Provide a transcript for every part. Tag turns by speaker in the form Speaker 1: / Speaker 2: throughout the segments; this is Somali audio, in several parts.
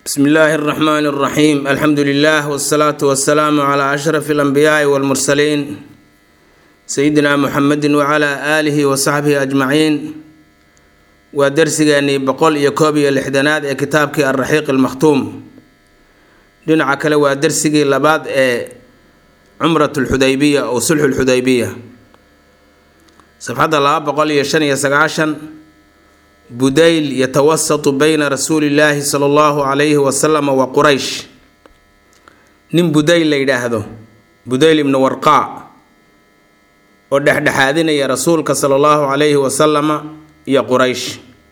Speaker 1: bsmi illaahi اraxmaan اraxiim alxamdu lilah wsalaatu wasalaamu cla ashraf اlanbiyaai wاlmursaliin sayidina muxamedi wcla aalihi wasaxbihi ajmaciin waa dersigeenii boqol iyo koob iyo lixdanaad ee kitaabkii alraxiiq almakhtuum dhinaca kale waa dersigii labaad ee cumrat lxudaybiya oo sulxu lxudaybiya safxadda laba boqol iyo shan iyo sagaashan budayl yatawasatu bayna rasuuli illaahi sala allahu calayhi wasalama wa quraysh nin budayl la yidhaahdo budayl ibnu warqaa oo dhexdhexaadinaya rasuulka sala allahu calayhi wasalama iyo quraysh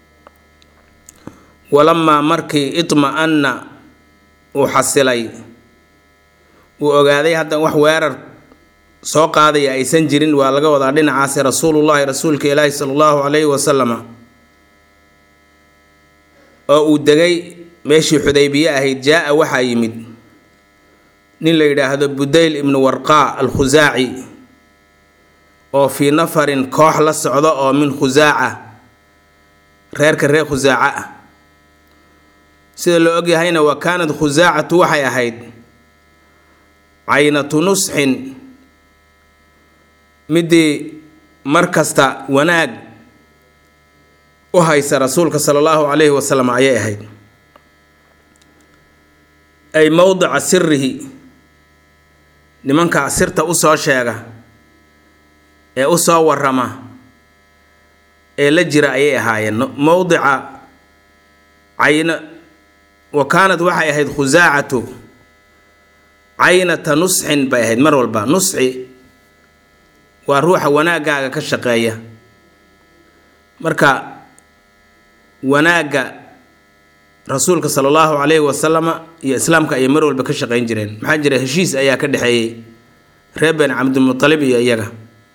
Speaker 1: walamaa markii itma-anna uu xasilay uu ogaaday hadda wax weerar soo qaadaya aysan jirin waa laga wadaa dhinacaasi rasuulullahi rasuulka ilaahi sala allahu calayhi wasalama oo uu degay meeshii xudaybiye ahayd jaa-a waxaa yimid nin la yidhaahdo budayl ibnu warqaa al khusaaci oo fii nafarin koox la socda oo min khusaaca reerka reer khusaaca ah sida la ogyahayna wa kaanad khusaacatu waxay ahayd caynatu nusxin midii mar kasta wanaag u haysa rasuulka sala allahu calayhi wasalam ayay ahayd ay mowdica sirihi nimanka sirta usoo sheega ee usoo warama ee la jira ayay ahaayeen mowdica cayna wa kaanad waxay ahayd khusaacatu caynata nusxin bay ahayd mar walba nusxi waa ruuxa wanaaggaaga ka shaqeeya marka wanaagga rasuulka sala allahu calayhi wasalama iyo islaamka ayay mar walba ka shaqeyn jireen maxaa jira heshiis ayaa ka dhexeeyey reer bani cabdilmutalib iyo iyaga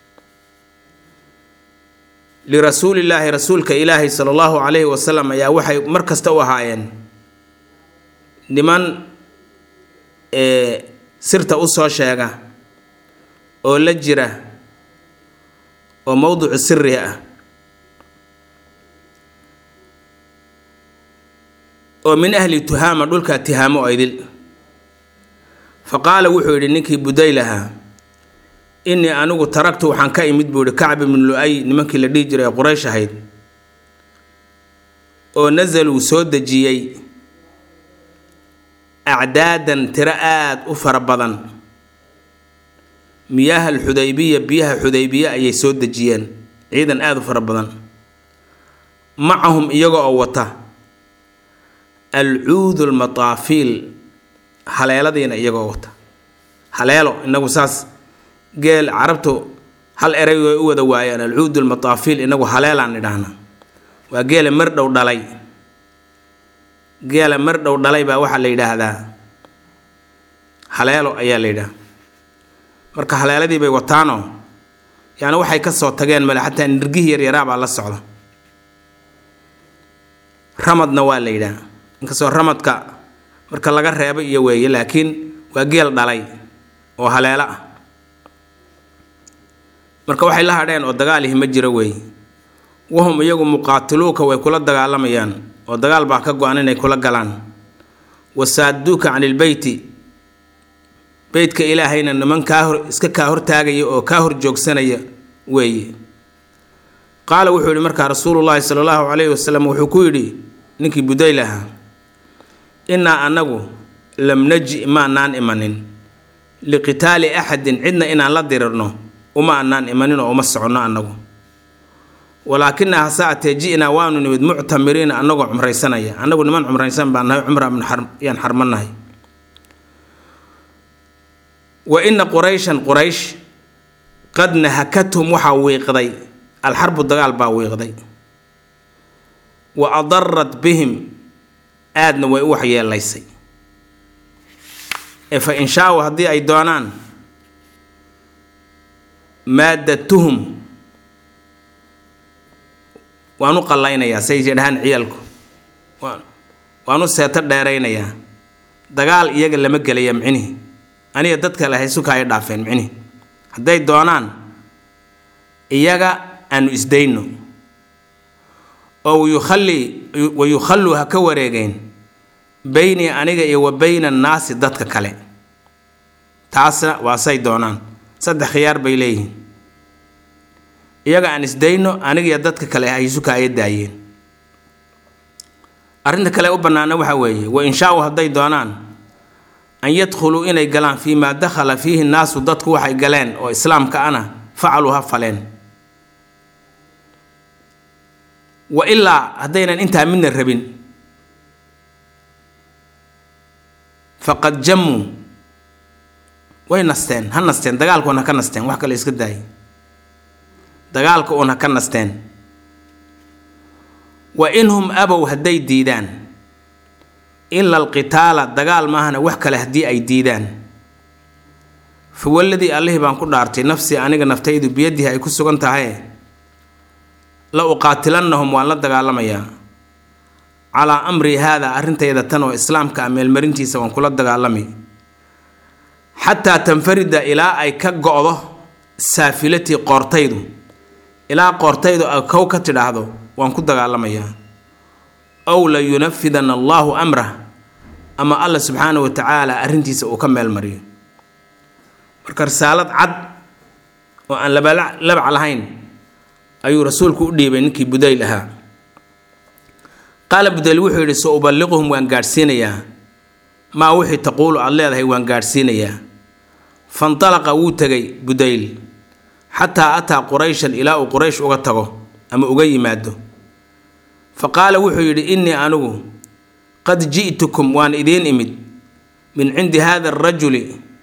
Speaker 1: lirasuulillaahi rasuulka ilaahi sala allahu calayhi wasalam ayaa waxay mar kasta u ahaayeen niman ee sirta usoo sheega oo la jira oo mowdicu siri ah oo min ahli tuhaama dhulka tihaamo oo idil fa qaala wuxuu yidhi ninkii budayl ahaa innii anigu taragtu waxaan ka imid buu yihi kacb ibnu lu-ay nimankii la dhihi jiray ee quraysh ahayd oo nasaluu soo dejiyey acdaadan tiro aada u fara badan miyaha alxudaybiya biyaha xudaybiye ayay soo dejiyeen ciidan aada u fara badan macahum iyaga oo wata alcuudu almataafiil haleeladiina iyagoo wata haleelo inagu saas geel carabtu hal eray way u wada waayaan alcuudu almataafiil inagu haleelaan idhaahna waa geela mar dhow dhalay geela mar dhow dhalay baa waxaa la yidhaahdaa haleelo ayaa la yidhaha marka haleeladii bay wataanoo yacni waxay ka soo tageen male xataa nirgihii yaryaraabaa la socda ramadna waa la yidhaha inkastoo ramadka marka laga reebo iyo weeye laakiin waa geel dhalay oo haleelo ah marka waxay la hadheen oo dagaalihi ma jiro weeye wahum iyagu muqaatiluuka way kula dagaalamayaan oo dagaal baa ka go-an inay kula galaan wasaaduuka can ilbeyti beytka ilaahayna niman kaa hor iska kaa hortaagaya oo kaa hor joogsanaya weeye qaala wuxuu yihi markaa rasuulullaahi sala allahu calayhi wasalam wuxuu ku yidhi ninkii budayl ahaa innaa annagu lam naji maanaan imanin liqitaali axadin cidna inaan la dirirno uma anaan imanin oo uma soconno annagu walaakina hase atee ji-naa waanu nimid muctamiriina annagoo cumraysanaya annagu niman cumraysan baan nahay cumra yaan xarmannahay wa ina qurayshan quraysh qad nahakathum waxaa wiiqday alxarbu dagaal baa wiiqday wa adarat bihim aadna way u waxyeelaysay ee fa inshaaw haddii ay doonaan maadatuhum waan u qallaynayaa say yidhahaan ciyaalku waan u seeto dheeraynayaa dagaal iyaga lama gelaya micnihi aniga dadka le haysuka ay dhaafeen micnihi hadday doonaan iyaga aanu isdayno oo wayukhallii wayukhalluu ha ka wareegeen beynii aniga iyo wa beyna annaasi dadka kale taasna waa say doonaan saddex khiyaar bay leeyihiin iyaga aan isdayno anigiyo dadka kale haysu kaaya daayeen arrinta kale u bannaana waxaa weeye wa inshaa-u hadday doonaan an yadkhuluu inay galaan fii maa dakhala fiihi nnaasu dadku waxay galeen oo islaamka ana facaluu ha faleen wa ilaa haddaynan intaa midna rabin faqad jammuu way nasteen ha nasteen dagaalka un ha ka nasteen wax kale iska daayay dagaalka uun ha ka nasteen wa inhum abow hadday diidaan ila alqitaala dagaal maahana wax kale haddii ay diidaan fa waladii allihii baan ku dhaartay nafsii aniga naftaydu biyadihi ay ku sugan tahay la uqaatilannahum waan la dagaalamayaa calaa amri haada arrintayda tan oo islaamka ah meelmarintiisa waan kula dagaalamay xataa tanfarida ilaa ay ka go-do saafilatii qoortaydu ilaa qoortaydu ay kow ka tidhaahdo waan ku dagaalamayaa ow la yunafidana allaahu amrah ama alla subxaana wa tacaala arrintiisa uu ka meel mariyo marka risaalad cad oo aan labalabac lahayn ayuu rasuulku u dhiibay ninkii budayl ahaa qaala budayl wuxuu yidhi sa uballiquhum waan gaadhsiinayaa maa wixii taquulu aad leedahay waan gaadhsiinayaa fandalaqa wuu tegay budayl xataa ataa qurayshan ilaa uu quraysh uga tago ama uga yimaado fa qaala wuxuu yidhi innii anigu qad ji'tukum waan idiin imid min cindi haada arajuli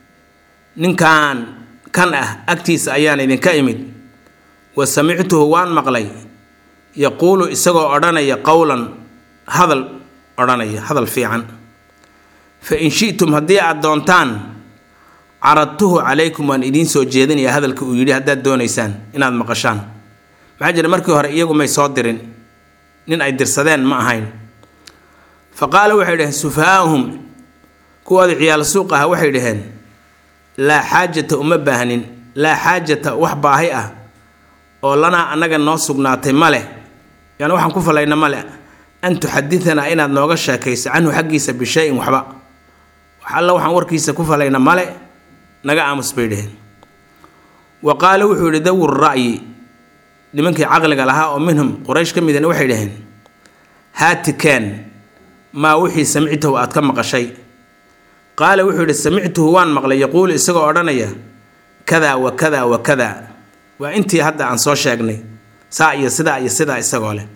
Speaker 1: ninkan kan ah agtiisa ayaan idinka imid wa samictuhu waan maqlay yaquulu isagoo odhanaya qowlan hadal odhanaya hadal fiican fa in shi'tum haddii aad doontaan caradtuhu calaykum waan idiin soo jeedinayaa hadalka uu yidhi haddaad doonaysaan inaad maqashaan maxaa jira markii hore iyagu may soo dirin nin ay dirsadeen ma ahayn fa qaala waxay dhaheen sufahaa'uhum kuwoodii ciyaal suuq ah waxay dhaheen laa xaajata uma baahnin laa xaajata wax baahi ah oo lanaa annaga noo sugnaatay ma leh yaani waxaan ku falayna ma leh an tuxaditanaa inaad nooga sheekayso canhu xaggiisa bishay-in waxba wax alla waxaan warkiisa ku falayna male naga aamus bay dhaheen wa qaala wuxuu yidhi dawu ra'yi nimankii caqliga lahaa oo minhum quraysh ka midana waxay dhaheen haati keen maa wixii samictahu aad ka maqashay qaala wuxuu yidhi samictuhu waan maqlay yaquulu isagoo odhanaya kadaa wa kadaa wa kadaa waa intii hadda aan soo sheegnay saa iyo sidaa iyo sidaa isagoo leh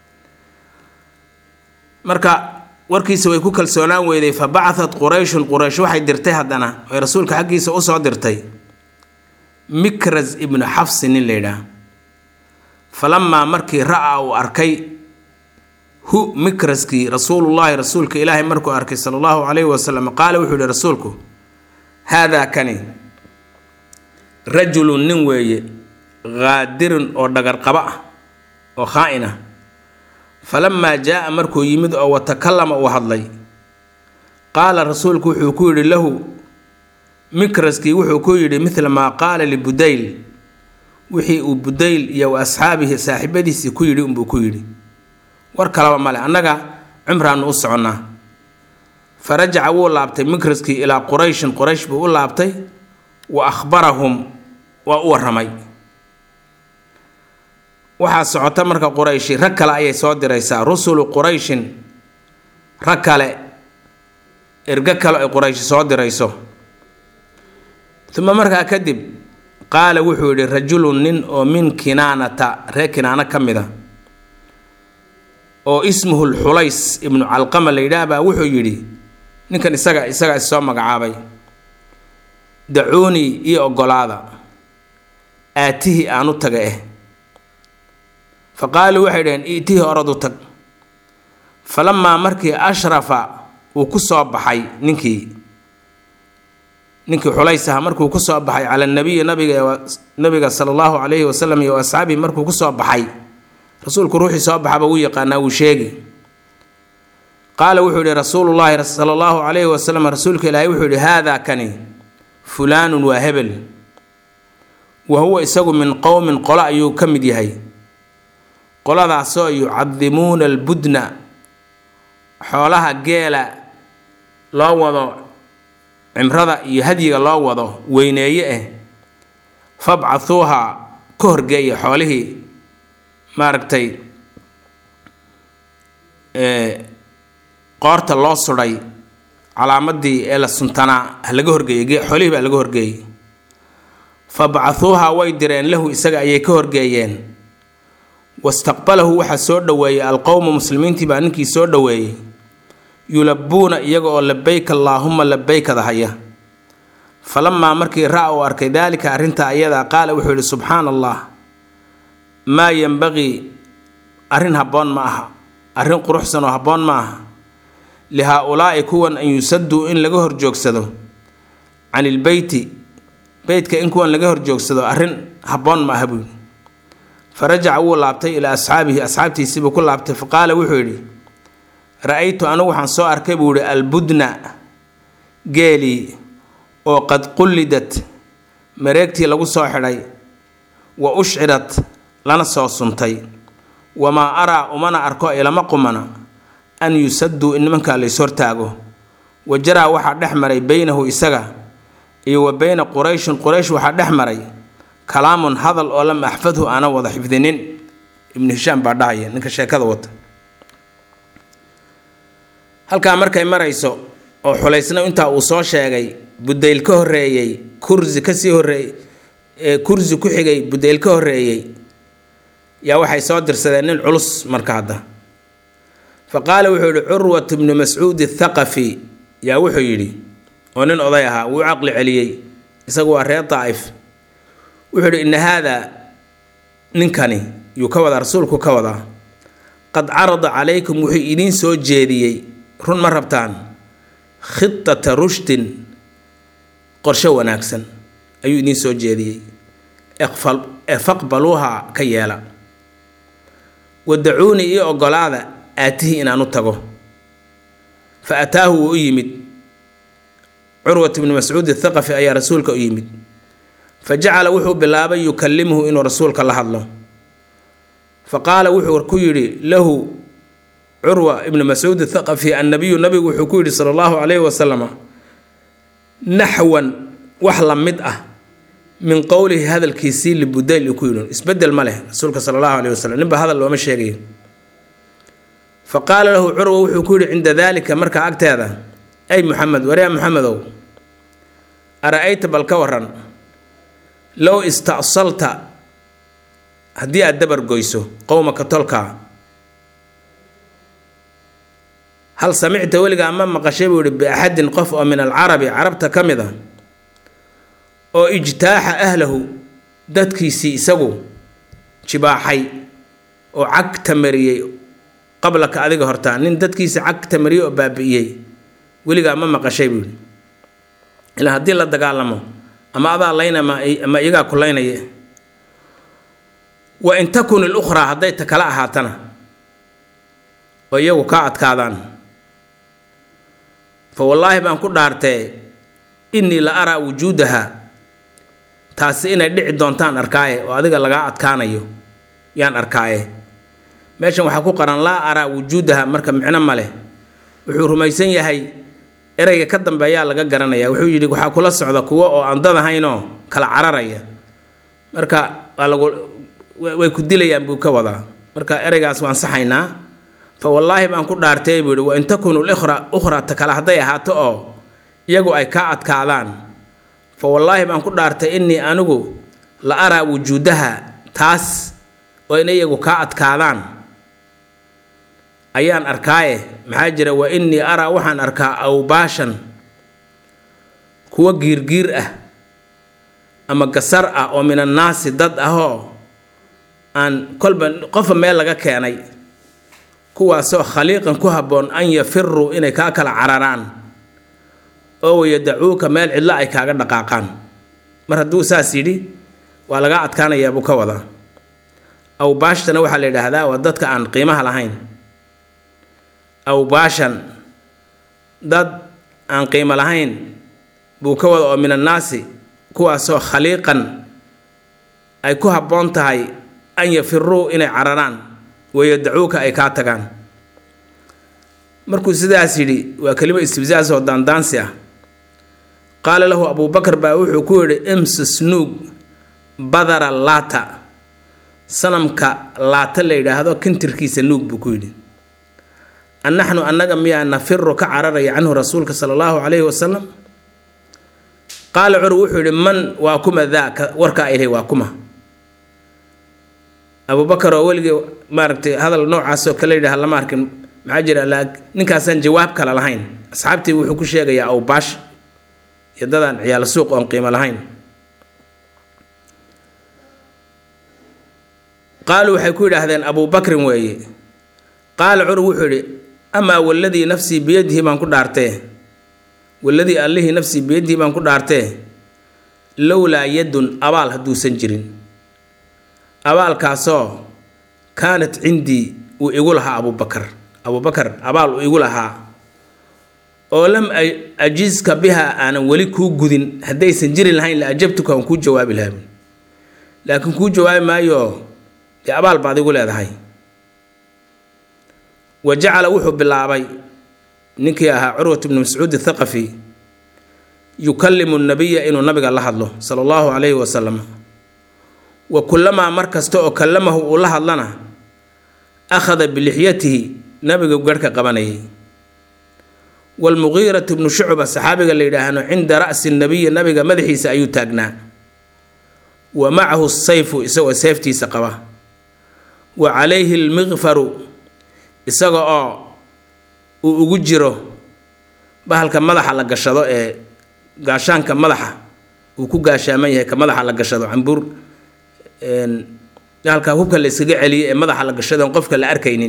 Speaker 1: marka warkiisa way ku kalsoonaan weyday fa bacatat qurayshun quraysh waxay dirtay haddana oy rasuulka xaggiisa usoo dirtay mikras ibnu xafsi nin layidhaah falamaa markii ra-a uu arkay hu mikraskii rasuulullaahi rasuulka ilaahay markuu arkay sala allahu calayhi wasalam qaala wuxuu yihi rasuulku haadaa kani rajulun nin weeye qaadirun oo dhagarqaba ah oo khaa-in ah falamaa jaa-a markuu yimid oo watakallama uu hadlay qaala rasuulku wuxuu ku yidhi lahu mikraskii wuxuu ku yidhi midla maa qaala libudayl wixii uu budayl iyo wa asxaabihi saaxiibadiisii ku yidhi unbuu ku yidhi war kalaba male annaga cumraannu u soconnaa fa rajaca wuu laabtay mikraskii ilaa qurayshin quraysh buu u laabtay wa akhbarahum waa u warramay waxaa socota marka qurayshi rag kale ayay soo diraysaa rusulu qurayshin rag kale ergo kale ay qurayshi soo dirayso uma markaa kadib qaala wuxuu yidhi rajulun nin oo min kinaanata reer kinaano ka mid a oo ismuhu lxulays ibnu calqama la yidhaah baa wuxuu yidhi ninkan isaga isagaa issoo magacaabay dacuunii iyo ogolaada aatihii aan u taga eh fa qaaluu waxay dhaheen i'tihi orad u tag falamaa markii ashrafa uu ku soo baxay ninkii ninkii xulays aha markuu ku soo baxay cala nabiyi nabiga nabiga sala allahu calayhi wasalam iyo asxaabihi markuu ku soo baxay rasuulku ruuxii soo baxaba wuu yaqaanaa wuu sheegi qaala wuxuu yihi rasuulullaahi sala allahu calayhi wasalam rasuulka ilaahay wuxuu yihi haadaa kani fulaanun waa hebel wa huwa isagu min qowmin qolo ayuu ka mid yahay qoladaasoo yucadimuuna albudna xoolaha geela loo wado cimrada iyo hadyiga loo wado weyneeye ah fabcathuuha ka horgeeya xoolihii maaragtay qoorta loo sudhay calaamadii ee la suntanaa ha laga horgeeyey xoolihii baa laga horgeeyey fabcathuuha way direen lahu isaga ayay ka horgeeyeen wastaqbalahu waxaa soo dhoweeyey alqowmu muslimiintii baa ninkii soo dhoweeyey yulabuuna iyaga oo labeyk allaahuma labeykada haya falamaa markii ra-a uu arkay daalika arrintaa ayadaa qaala wuxuu yidhi subxaana allah maa yenbaqii arrin habboon ma aha arrin quruxsan oo habboon ma aha li haa-ulaa'i kuwan an yusaduu in laga horjoogsado can ilbeyti beytka in kuwan laga horjoogsado arrin habboon ma aha buuyidhi fa rajaca wuu laabtay ilaa asxaabihi asxaabtiisiibuu ku laabtay fa qaala wuxuu yidhi ra-aytu anigu waxaan soo arkay buu yihi albudna geelii oo qad qullidat mareegtii lagu soo xidhay wa ushcirat lana soo suntay wamaa araa umana arko ilama qumana an yusaduu in nimankaa lays hortaago wa jaraa waxaa dhex maray beynahu isaga iyo wa beyna qurayshin quraysh waxaa dhex maray kalaamun hadal oo lam axfadhu aanan wada xifdinin ibnu hishaam baa dhahaya ninka sheekada wata halkaa markay marayso oo xulaysna intaa uu soo sheegay budayl ka horreeyey kursi kasii horreey kursi ku xigay budayl ka horreeyey yaa waxay soo dirsadeen nin culus marka hadda fa qaala wuxuu yidhi curwat bnu mascuud athaqafi yaa wuxuu yidhi oo nin oday ahaa wuu caqli celiyey isagu waa reer daa'if wuxuu yidhi inna haadaa ninkani yuu ka wadaa rasuulku ka wadaa qad carada calaykum wuxuu idiin soo jeediyey run ma rabtaan khitata rushdin qorshe wanaagsan ayuu idiin soo jeediyey ee faqbaluuha ka yeela wadacuunii io ogolaada aatihi inaan u tago fa ataahu wuu u yimid curwat bnu mascuud athaqafi ayaa rasuulka u yimid fa jacala wuxuu bilaabay yukallimuhu inuu rasuulka la hadlo fa qaala wuxuu ku yidhi lahu curwa ibnu mascuud athaqafi annabiyu nabigu wuxuu ku yidhi sala allahu calayhi wasalama naxwan wax la mid ah min qowlihi hadalkiisii libudayl uu ku yidhi isbedel ma leh rasuulka sala allahu calayhi wasalam ninba hadal looma sheegayo fa qaala lahu curwa wuxuu ku yidhi cinda daalika markaa agteeda ay muxamed waryaa muxamedow ara-ayta bal ka waran low ista'salta haddii aada dabar goyso qowmaka tolkaa hal samicta weligaa ma maqashay buu yihi biaxadin qof oo min alcarabi carabta ka mid a oo ijtaaxa ahlahu dadkiisii isagu jibaaxay oo cagta mariyey qablaka adiga hortaa nin dadkiisii cagta mariyey oo baabi'iyey weligaa ma maqashay buu yihi ilaa haddii la dagaalamo ama adaa layna ama iyagaa ku laynaya wa in takun ilukhraa hadday ta kala ahaatana oo iyagu kaa adkaadaan fa wallaahi baan ku dhaartee innii la araa wujuudaha taasi inay dhici doontaan arkaaye oo adiga lagaa adkaanayo yaan arkaaye meeshan waxaa ku qaran laa araa wujuudaha marka micno ma leh wuxuu rumaysan yahay ereyga ka dambeeyaa laga garanaya wuxuu yidhi waxaa kula socda kuwo oo aan dad ahaynoo kala cararaya marka waa lagu way ku dilayaan buu ka wadaa marka ereygaas waan saxaynaa fa wallaahi baan ku dhaartay buu yihi wa in takunu likhra ukhrata kale hadday ahaato oo iyagu ay kaa adkaadaan fa wallaahi baan ku dhaartay innii anigu la araa wujuudaha taas oo inay iyagu kaa adkaadaan ayaan arkaaye maxaa jira wa innii araa waxaan arkaa awbaashan kuwo giirgiir ah ama gasar ah oo min annaasi dad ahoo aan kolba qofa meel laga keenay kuwaasoo khaliiqan ku habboon an yafiruu inay kaa kala cararaan oo wayadacuuka meel cidlo ay kaaga dhaqaaqaan mar hadduu saas yidhi waa lagaa adkaanayaa buu ka wadaa awbaashtana waxaa la yidhaahdaa waa dadka aan qiimaha lahayn awbaashan dad aan qiimo lahayn buu ka wada oo min annaasi kuwaasoo khaliiqan ay ku habboon tahay an yafiruu inay cararaan wayadacuuka ay kaa tagaan markuu sidaas yidhi waa kelimo istibsaas oo daandaansi ah qaala lahu abuubakar baa wuxuu ku yidhi imsis nuug badara laata sanamka laata la yidhaahdo kintirkiisa nuug buu ku yidhi annaxnu annaga miyaa nafiru ka cararaya canhu rasuulka sala allahu calayhi wasalam qaala cur wuxuu yidhi man waa kuma daaka warkaa ilahy waa kuma abuubakar oo weligii maaragtay hadal noocaasoo kale yidhaha lama arkin maxaa jira ninkaasaan jawaab kale lahayn asxaabtii wuxuu ku sheegayaa awbaash iyo dadaan ciyaalo suuq oon qiimo lahayn qaaluu waxay ku yidhaahdeen abuubakrin weeye qaala cur wuxuu yidhi amaa waladii nafsii biyadihi baan ku dhaartee waladii allihii nafsii biyadihi baan ku dhaartee lowlaa yadun abaal hadduusan jirin abaalkaasoo kaanat cindii uu igu lahaa abuubakar abuubakar abaal uu igu lahaa oo lam ajiska biha aanan weli kuu gudin haddaysan jiri lahayn la ajabtuka aan kuu jawaabi lahaa laakiin kuu jawaabi maayo dee abaal baad igu leedahay wa jacala wuxuu bilaabay ninkii ahaa curwat bnu mascuud athaqafi yukallimu nabiya inuu nabiga la hadlo sala allahu calayhi wasalam wa kullamaa mar kasta oo kallamahu uu la hadlana akhada bilixyatihi nabiga garhka qabanayay waalmuqiiratu bnu shucba saxaabiga la yidhaahno cinda ra'si nabiyi nabiga madaxiisa ayuu taagnaa wa macahu sayfu isagoo seeftiisa qaba wa calayhi almiqfaru isaga oo uu ugu jiro bahalka madaxa la gashado ee gaashaanka madaxa uu ku gaashaaman yahay ka madaxa la gashado cambuur halka hubka la iskaga celiyay ee madaxa la gashado on qofka la arkaynin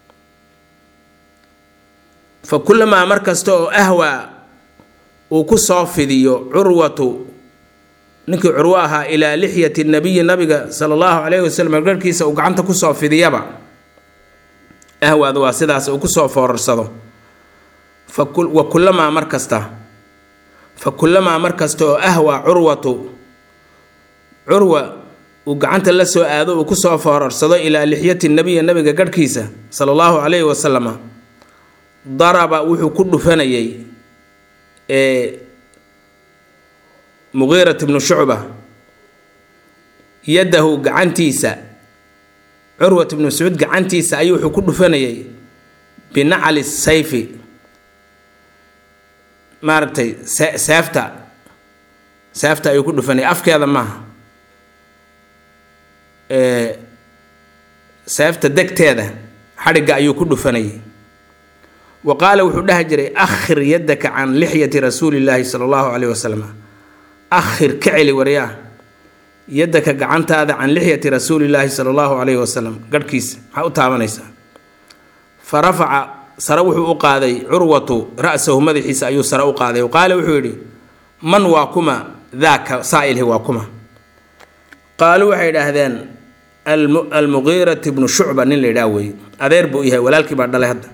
Speaker 1: fa kullamaa mar kasta oo ahwaa uu ku soo fidiyo curwatu ninkii curwo ahaa ilaa lixyati nabiyi nabiga sala allahu calayhi wasalam garhkiisa uu gacanta kusoo fidiyaba ahwaadu waa sidaas uu kusoo foorarsado wa kullamaa mar kasta fa kullamaa mar kasta oo ahwaa curwatu curwa uu gacanta la soo aado uu kusoo foorarsado ilaa lixyati nabiyi nabiga garhkiisa sala allahu calayhi wasalama daraba wuxuu ku dhufanayay ee muqiirat bnu shucba yadahu gacantiisa curwat bnu mascuud gacantiisa ayuu wuxuu ku dhufanayay binacli sayfi maaragtay seefta seefta ayuu ku dhufanayay afkeeda maaha seefta degteeda xadhigga ayuu ku dhufanayay wa qaala wuxuu dhahi jiray akhir yadaka can lixyati rasuuli llaahi sala allahu caleyhi wasalam akhir ka celi waryaa yadaka gacantaada can lixyati rasuulillaahi sala allahu caleyhi wasalam garhkiisa maxaa u taabanaysaa fa rafaca sare wuxuu u qaaday curwatu ra-sahu madaxiisa ayuu sare u qaaday qaala wuxuu yidhi man waa kuma daaka saa'ilhi waa kuma qaaluu waxay idhaahdeen almuqiirati bnu shucba nin la yidhaah weeye adeer buu yahay walaalkii baa dhalay hadda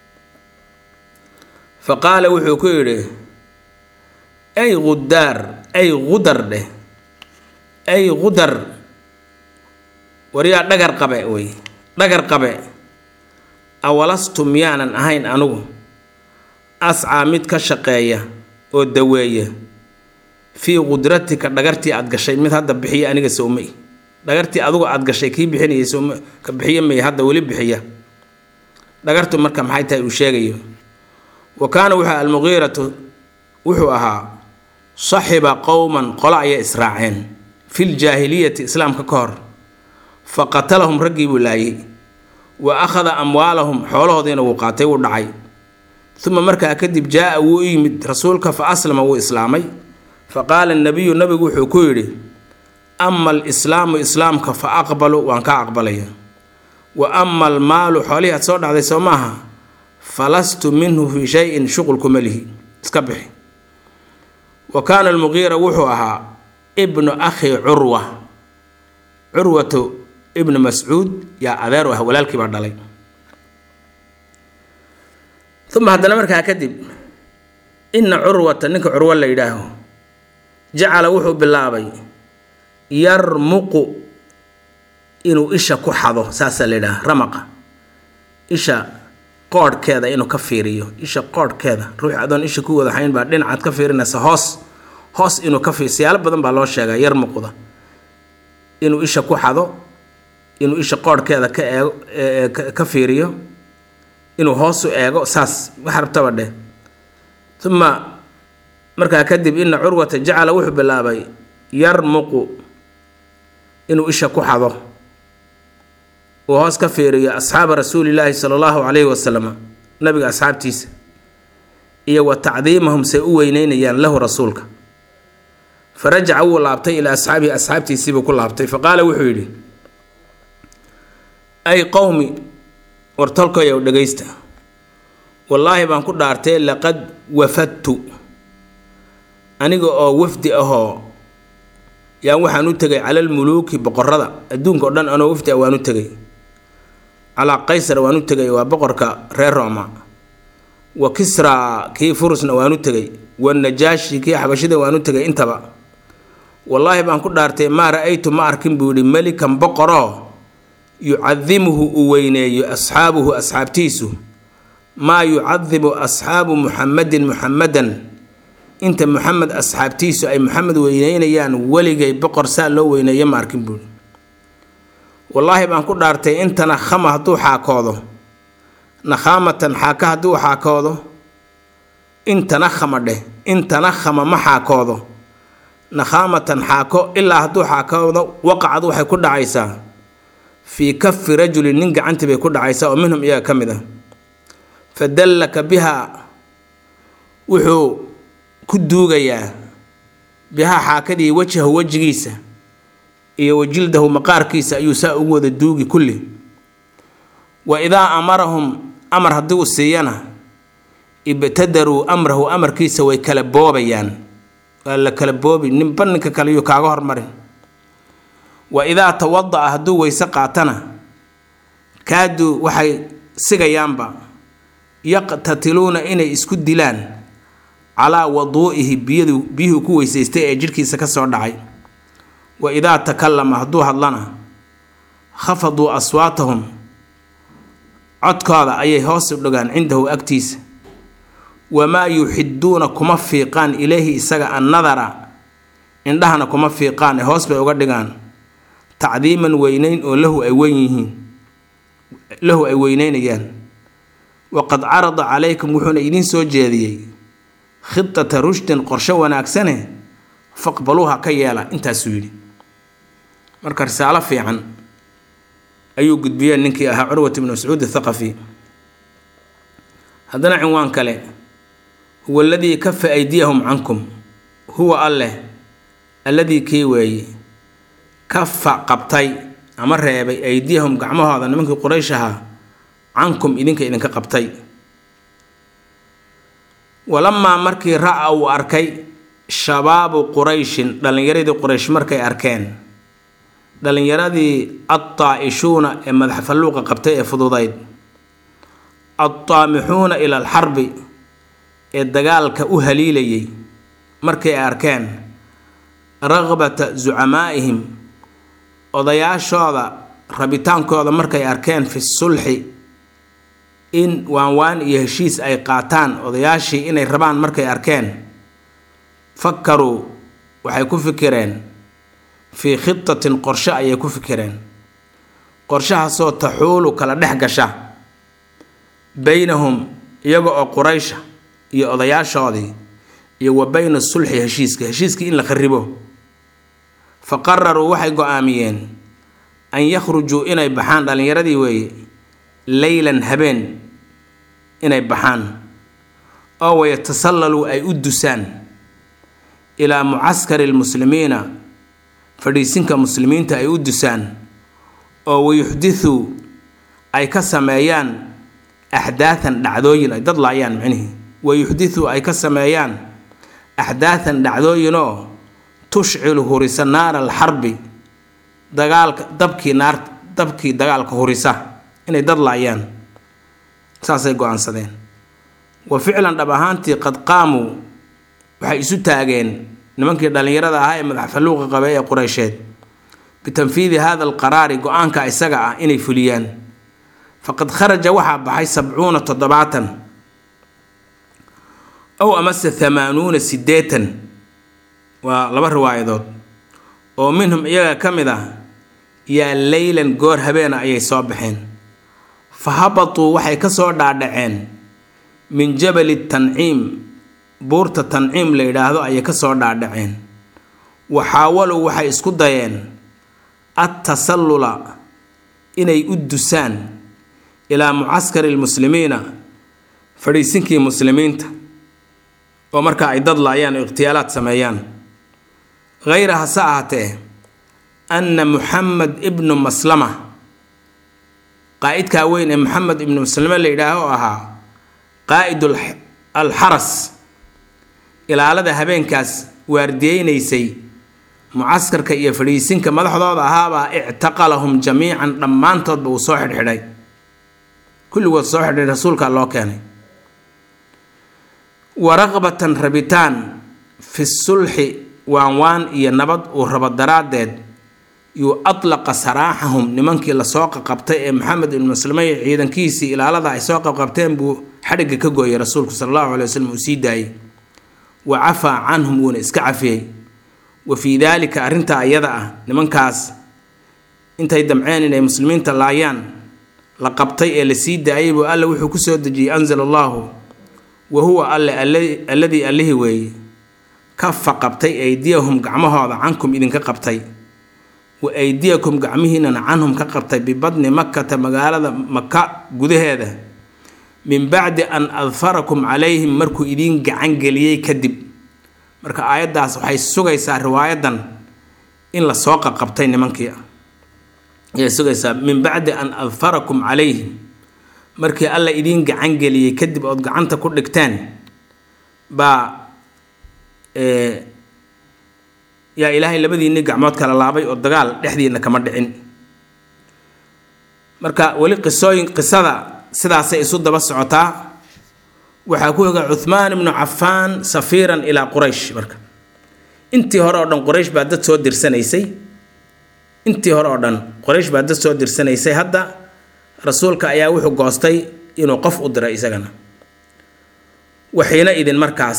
Speaker 1: fa qaala wuxuu ku yidhi ay qudaar ay qudar dheh ay qudar waryaa dhagar qabe wey dhagar qabe awalastu miyaanan ahayn anugu ascaa mid ka shaqeeya oo daweeya fii qudratika dhagartii aad gashay mid hadda bixiya aniga sowmay dhagartii adugu aad gashay kii bixinayay sowma ka bixiya may hadda weli bixiya dhagartu marka maxay tahay uu sheegayo wa kaana wuxuu almuqiiratu wuxuu ahaa saxiba qowman qolo ayay israaceen fil jaahiliyati islaamka ka hor fa qatalahum raggii buu laayay wa akhada amwaalahum xoolahoodiina wuu qaatay wuu dhacay uma markaa kadib jaa-a wuu u yimid rasuulka fa aslama wuu islaamay fa qaala nabiyu nabigu wuxuu ku yidhi ama alislaamu islaamka fa aqbalu waan kaa aqbalaya wa ama almaalu xoolihii aad soo dhacday soo maaha falastu minhu fii shayin shuqulkuma lihi iska bixi wa kaana almuqiira wuxuu ahaa ibnu akhi curwa curwatu ibnu mascuud yaa adeer u ah walaalkii baa dhalay uma haddana markaa kadib ina curwata ninka curwo la yidhaaho jacala wuxuu bilaabay yarmuqu inuu isha ku xado saasaa la yidhaha ramaqa isha qoodhkeeda inuu ka fiiriyo isha qoodhkeeda ruux adoon isha ku wada hayn baa dhinacaad ka fiirinaysa hoos hoos inuu ka fiir siyaalo badan baa loo sheegaa yar muqda inuu isha ku xado inuu isha qoodhkeeda ka eego ka fiiriyo inuu hoosu eego saas wax rabtaba dheh uma markaa kadib ina curwata jacala wuxuu bilaabay yarmuqu inuu isha ku xado uu hoos ka fiiriyo asxaaba rasuulilaahi sala allahu calayhi wasalam nabiga asxaabtiisa iyo wa tacdiimahum say u weyneynayaan lahu rasuulka fa rajaca wuu laabtay ilaa asxaabihi asxaabtiisiibuu ku laabtay fa qaala wuxuu yidhi ay qowmi wartolkayow dhegaysta wallaahi baan ku dhaartay laqad wafadtu aniga oo wafdi ahoo yaan waxaan u tegay calal muluuki boqorada adduunka o dhan anoo wafdi ah waan u tegay calaa qaysar waan u tegay waa boqorka reer rooma wa kisraa kii furusna waan u tegay wanajaashi kii xabashida waan u tegay intaba wallaahi baan ku dhaartay maa ra-aytu ma arkin buu yidhi melikan boqoroo yucadimuhu uu weyneeyo asxaabuhu asxaabtiisu maa yucadimu asxaabu muxamadin muxamadan inta muxamed asxaabtiisu ay muxamed weyneynayaan weligay boqor saa loo weyneeyo ma arkin buuri wallaahi baan ku dhaartay inta nakhama hadduu xaakoodo nakhaamatan xaaka hadduu xaakoodo inta nakhama dheh inta nakhama ma xaakoodo nakhaamatan xaako ilaa hadduu xaakoodo waqacad waxay ku dhacaysaa fii kafi rajulin nin gacantii bay ku dhacaysaa oo minhum iyaga ka mid ah fa dallaka bihaa wuxuu ku duugayaa bihaa xaakadii wajhahu wejigiisa iyo wajildahu maqaarkiisa ayuu saa ugu wada duugi kulli wa idaa amarahum amar haddii uu siiyana ibtadaruu amrahu amarkiisa way kala boobayaan waa la kala boobi ninba ninka kale yuu kaaga hormarin wa idaa tawada-a hadduu weyse qaatana kaaduu waxay sigayaanba yaqtatiluuna inay isku dilaan calaa waduu'ihi biyadu biyuhu ku weysaystay ee jidhkiisa ka soo dhacay wa idaa takallama hadduu hadlana khafaduu aswaatahum codkooda ayay hoos u dhagaan cindahu agtiisa wamaa yuxiduuna kuma fiiqaan ilayhi isaga annadara indhahana kuma fiiqaan ee hoos bay uga dhigaan tacdiiman weyneyn oo lahu ay weyn yihiin lahu ay weyneynayaan waqad carada calaykum wuxuuna idiin soo jeediyey khidata rushdin qorsho wanaagsane faqbaluuha ka yeela intaasuu yidhi marka risaalo fiican ayuu gudbiyeen ninkii ahaa curwat ibnu mascuud athaqafi haddana cinwaan kale huwa aladii kafa aydiyahum cankum huwa alleh alladii kii weeye kafa qabtay ama reebay aydiyahum gacmahooda nimankii quraysh ahaa cankum idinka idinka qabtay walamaa markii ra-a uu arkay shabaabu qurayshin dhallinyaradii quraysh markay arkeen dhallinyaradii adtaa-ishuuna ee madax falluuqa qabtay ee fududayd adtaamixuuna ila alxarbi ee dagaalka u haliilayay markay arkeen raqbata zucamaa'ihim odayaashooda rabitaankooda markay arkeen fi sulxi in waanwaan iyo heshiis ay qaataan odayaashii inay rabaan markay arkeen fakaruu waxay ku fikireen fii khitatin qorshe ayay ku fikireen qorshahaasoo taxuulu kala dhex gasha beynahum iyaga oo quraysha iyo odayaashoodii iyo wa beyna sulxi heshiiska heshiiskii in la kharibo fa qararuu waxay go-aamiyeen an yakhrujuu inay baxaan dhallinyaradii weeye leylan habeen inay baxaan oo wayatasallaluu ay u dusaan ilaa mucaskari lmuslimiina fadhiisinka muslimiinta ay u dusaan oo wayuxdithuu ay ka sameeyaan axdaathan dhacdooyin ay dad laayaan micnihii wayuxdithuu ay ka sameeyaan axdaathan dhacdooyinoo tushcilu hurisa naara alxarbi dagaalka dabkii naar dabkii dagaalka hurisa inay dad laayaan saasay go-aansadeen wa ficlan dhab ahaantii qad qaamuu waxay isu taageen nimankii dhallinyarada ahaa ee madax falluuqa qabay ee qureysheed bitanfiidi hada alqaraari go-aanka isaga ah inay fuliyaan faqad kharaja waxaa baxay sabcuuna toddobaatan ow amase hamaanuuna siddeetan waa laba riwaayadood oo minhum iyaga ka mid ah yaa leylan goor habeena ayay soo baxeen fa habatuu waxay ka soo dhaadhaceen min jabali tanciim buurta tanciim la yidhaahdo ayay ka soo dhaadhaceen wa xaawalow waxay isku dayeen attasallula inay u dusaan ilaa mucaskari lmuslimiina fadhiisinkii muslimiinta oo markaa ay dad laayaan oo ikhtiyaalaad sameeyaan hayra hase ahaatee anna muxamed ibnu maslama qaa'idkaa weyn ee maxamed ibnu maslame la yidhaaho oo ahaa qaa'id alxaras ilaalada habeenkaas waardiyeynaysay mucaskarka iyo fadhiisinka madaxdooda ahaabaa ictaqalahum jamiican dhammaantoodba uu soo xidhxidhay kulligood soo xidhay rasuulkaa loo keenay wa raqbatan rabitaan fi sulxi waanwaan iyo nabad uu rabo daraaddeed yuu atlaqa saraaxahum nimankii lasoo qaqabtay ee maxamed ibnu maslame iyo ciidankiisii ilaalada ay soo qaqabteen buu xadhigga ka gooyay rasuulku sala allahu calay waslem uu sii daayey wa cafaa canhum wuuna iska cafiyey wa fii daalika arrintaa iyada ah nimankaas intay damceen inay muslimiinta laayaan la qabtay ee la sii daayay buu alle wuxuu ku soo dejiyey anzala allaahu wa huwa alle alladii allihii weeye kafa qabtay aydiyahum gacmahooda cankum idinka qabtay wa aydiyakum gacmihiinana canhum ka qabtay bibadni makkata magaalada maka gudaheeda min bacdi an adfarakum calayhim markuu idiin gacan geliyey kadib marka aayaddaas waxay sugaysaa riwaayadan in la soo qaqabtay nimankii ayay sugaysaa min bacdi an adfarakum calayhim markii alla idiin gacan geliyey kadib ood gacanta ku dhigteen baa yaa ilaahay labadiinni gacmood kala laabay oo dagaal dhexdiina kama dhicin marka weli qisooyin qisada sidaasay isu daba socotaa waxaa ku higa cuhmaan ibnu cafaan safiiran ilaa quraysh marka intii hore oo dhan quraysh baa dad soo dirsanaysay intii hore oo dhan quraysh baa dad soo dirsanaysay hadda rasuulka ayaa wuxuu goostay inuu qof u diray isagana waxiina idin markaas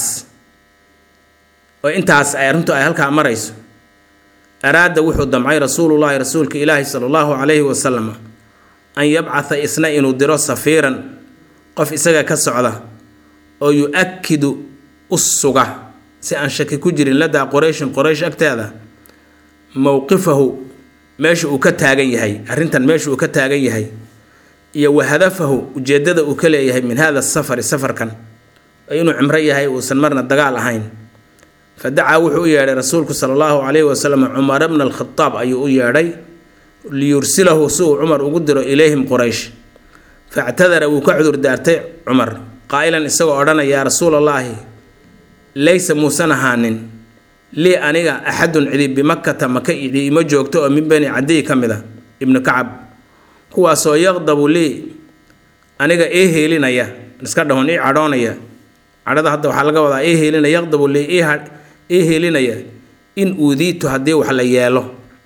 Speaker 1: oo intaas ay arrintu ay halkaa marayso araada wuxuu damcay rasuulullaahi rasuulka ilaahi sala allahu calayhi wasalam an yabcatha isna inuu diro safiiran qof isaga ka socda oo yu-akidu u suga si aan shaki ku jirin ladaa qurayshin qoraysh agteeda mowqifahu meesha uu ka taagan yahay arrintan meesha uu ka taagan yahay iyo wa hadafahu ujeeddada uu ka leeyahay min hada safari safarkan inuu cimro yahay uusan marna dagaal ahayn fa dacaa wuxuu u yeedhay rasuulku sala allahu calayhi wasalam cumara bna alkhadaab ayuu u yeedhay liyursilahu si uu cumar ugu diro ilayhim quraysh factadara wuu ka cudur daartay cumar qaa'ilan isagoo odhanaya yaa rasuulallaahi laysa muusan ahaanin lii aniga axadun cidi bimakkata maka cidi ima joogto oo min bani cadiy ka mid a ibnu kacab kuwaasoo yaqdabu lii aniga ii heelinaya iska dhahon ii cadhoonaya cadhada hadda waxaa laga wadaa ii heelinaya yaqdabu lii ii heelinaya in uudiitu haddii wax la yeelo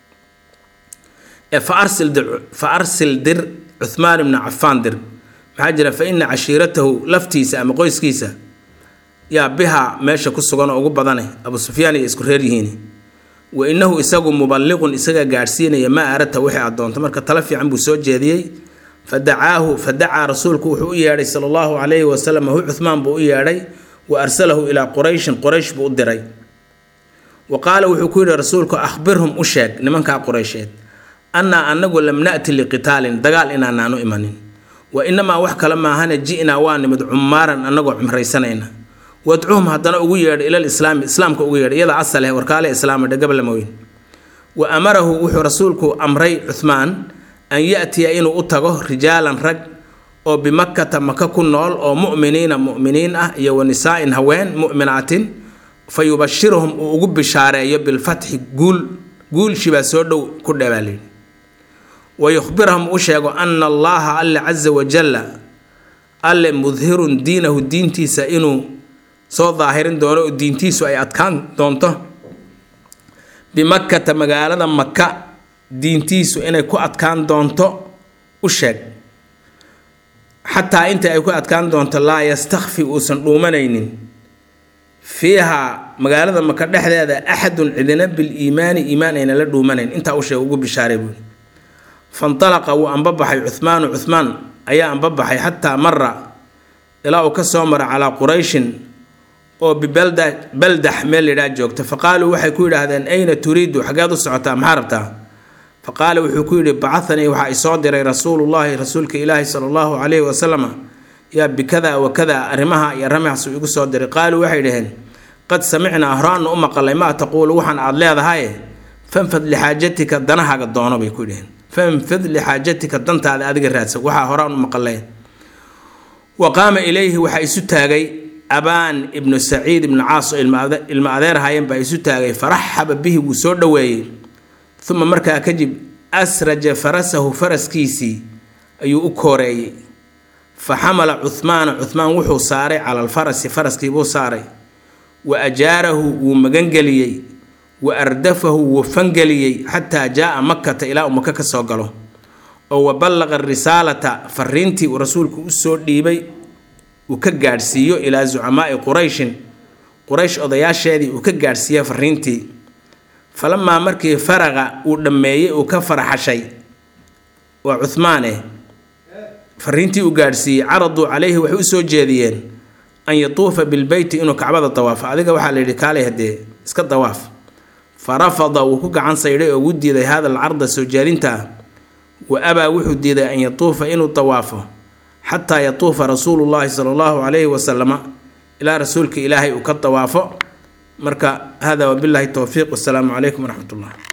Speaker 1: ee fa arsil dir fa arsil dir cuhmaan ibna cafaan dir maxaa jira fa ina cashiiratahu laftiisa ama qoyskiisa yaa bihaa meesha ku sugan oo ugu badane abu sufyaan iyo isku reer yihiin wa innahu isagu muballiqun isaga gaadhsiinaya maa aradta wixii aad doonto marka tala fiican buu soo jeediyey fa dacaahu fa dacaa rasuulku wuxuu u yeedhay sala allahu calayhi wasalam hu cuhmaan buu u yeedhay wa arsalahu ilaa qurayshin quraysh buu u diray wa qaala wuxuu ku yidhi rasuulku akhbirhum u sheeg nimankaa quraysheed annaa anagu lam na'ti liqitaalin dagaal inaanaanu imanin wa inamaa wax kale maahane ji'naa waa nimid cumaaran annagoo cumraysanayna wadcuhum haddana ugu yeedha ilal islaami islaamka ugu yeedha iyada asaleh warkaale islaama dhegablamoyn wa amarahu wuxuu rasuulku amray cuhmaan an ya'tiya inuu u tago rijaalan rag oo bimakkata maka ku nool oo mu'miniina mu'miniin ah iyo wa nisaa'in haween mu'minaatin fa yubashiruhum uu ugu bishaareeyo bilfatxi guul guulshibaa soo dhow ku dheebaaliyidhi wa yukhbirahum u sheego ana allaha alle casa wajalla alle mudhirun diinahu diintiisa inuu soo daahirin doono oo diintiisu ay adkaan doonto bimakkata magaalada maka diintiisu inay ku adkaan doonto u sheeg xataa inta ay ku adkaan doonto laa yastakfi uusan dhuumanaynin fiihaa magaalada maka dhexdeeda axadun cidina biliimaani iimaan ayna la dhuumanayn intaa u sheeg ugu bishaaray buuri fantalaqa wuu anbabaxay cuhmaanu cuhmaan ayaa anbabaxay xataa mara ilaa uu ka soo mara calaa qurayshin oo bibalda baldax meel yidhaha joogta fa qaaluu waxay ku yidhaahdeen ayna turiidu xageed u socotaa maxaa rabtaa fa qaala wuxuu ku yidhi bacahanii waxaa isoo diray rasuulullaahi rasuulka ilaahi sala allahu calayhi wasalama yaa bikada wa kada arrimaha iyo ramaxsu igu soo diray qaaluu waxay dhaheen qad samicnaa horaanu u maqalay maa taquulu waxaan aada leedahaye fanfad lixaajatika danahaaga doono bay ku dhaheen fanfid lixaajatika dantaada adiga raadsan waxaa horaan u maqalay wa qaama ilayhi waxaa isu taagay abaan ibnu saciid ibnu caas oo ilma adeer haayeen baa isu taagay faraxaba bihi wuu soo dhoweeyey uma markaa kadib asraja farasahu faraskiisii ayuu u kooreeyey fa xamala cuhmaana cuhmaan wuxuu saaray cala alfarasi faraskiibuu saaray wa ajaarahu wuu magangeliyey wa ardafahu wuu fangeliyey xataa jaa makata ilaa uu maka ka soo galo oo wa ballaqa risaalata fariintii uu rasuulku usoo dhiibay uu ka gaadhsiiyo ilaa zucamaai qurayshin quraysh odayaasheedii uu ka gaadhsiiya fariintii falamaa markii faraqa uu dhammeeyey uu ka faraxashay waa cuhmaane fariintii uu gaadhsiiyey caraduu calayhi waxay u soo jeediyeen an yatuufa bilbeyti inuu kacbada dawaafo adiga waxaa la yidhi kaalay haddee iska dawaaf fa rafada wuu ku gacan saydhay oo ugu diiday hada alcarda soo jeedinta ah wa abaa wuxuu diiday an yatuufa inuu dawaafo xataa yatuufa rasuulu llaahi sala allahu calayhi wasalama ilaa rasuulka ilaahay uu ka dawaafo marka hada wabillahi towfiiq wasalaamu calaykum waraxmat ullah